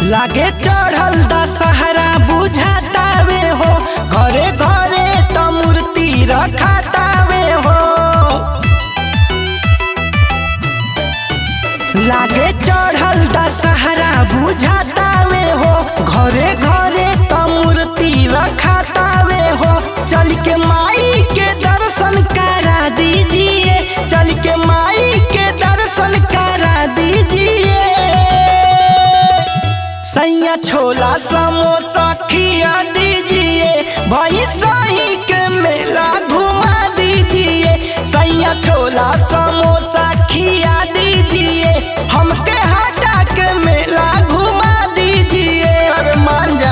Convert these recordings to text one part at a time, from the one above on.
लागे चढ़ल दशहरा बुझातावे हो घरे घरे त मूर्ति रखातावे हो लागे चढ़ल दशहरा बुझातावे हो घरे घरे त मूर्ति रखातावे हो चल के माई के दर्शन करा दीजिए चल के माई के दर्शन करा दीजिए सैया छोला समोसा खिया दीजिए भाई शाही के मेला घुमा दीजिए सैया छोला समोसा खिया दीजिए हमके हटा के मेला घुमा दीजिए और मांझा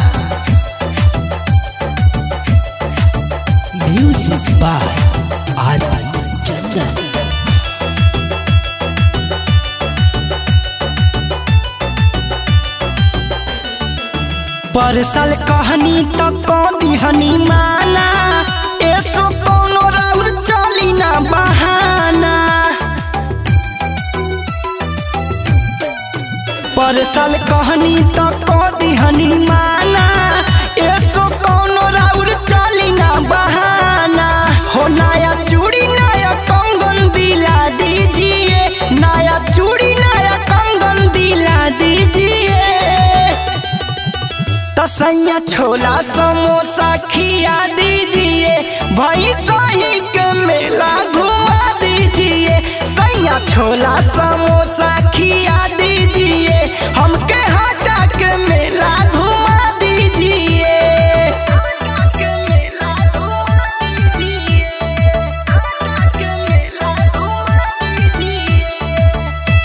म्यूजिक बाय आदि चंदन परसल कहनी त कदिहनी माना एसो कौनो राउर चली ना बहाना परसल कहनी त कदिहनी माना एसो कौनो राउर चली ना बहाना हो नया चूड़ी नया कंगन दिला दीजिए नया चूड़ी नया कंगन दिला दीजिए तसैया छोला समोसा खिया दीजिए भाई शाही के मेला घुमा दीजिए सैया छोला समोसा खिया दीजिए हमके हटा के मेला घुमा दीजिए हटा के मेला घुमा दीजिए हटा के मेला घुमा दीजिए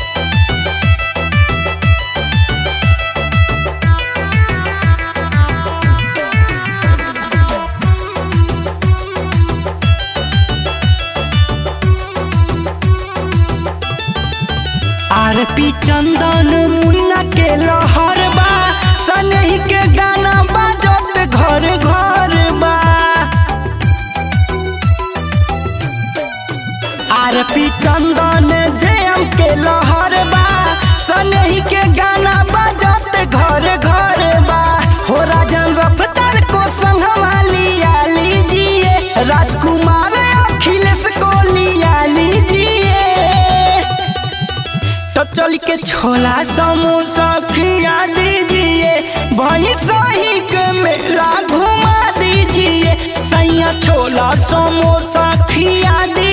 आरपी चंदन मुन्ना के लहर बा सनही के गाना बाजत घर घर बा आरपी चंदन जेम के लहर बा सनही के गाना बाजत घर घर बा हो राजन रफ्तार को संगवा लिया लीजिए राजकुमार अखिलेश को लिया लीजिए तो चल के छोला समोसा खिया दीजिए भाई शाही के मेला घुमा दीजिए सैया छोला समोसा खिया दीजिए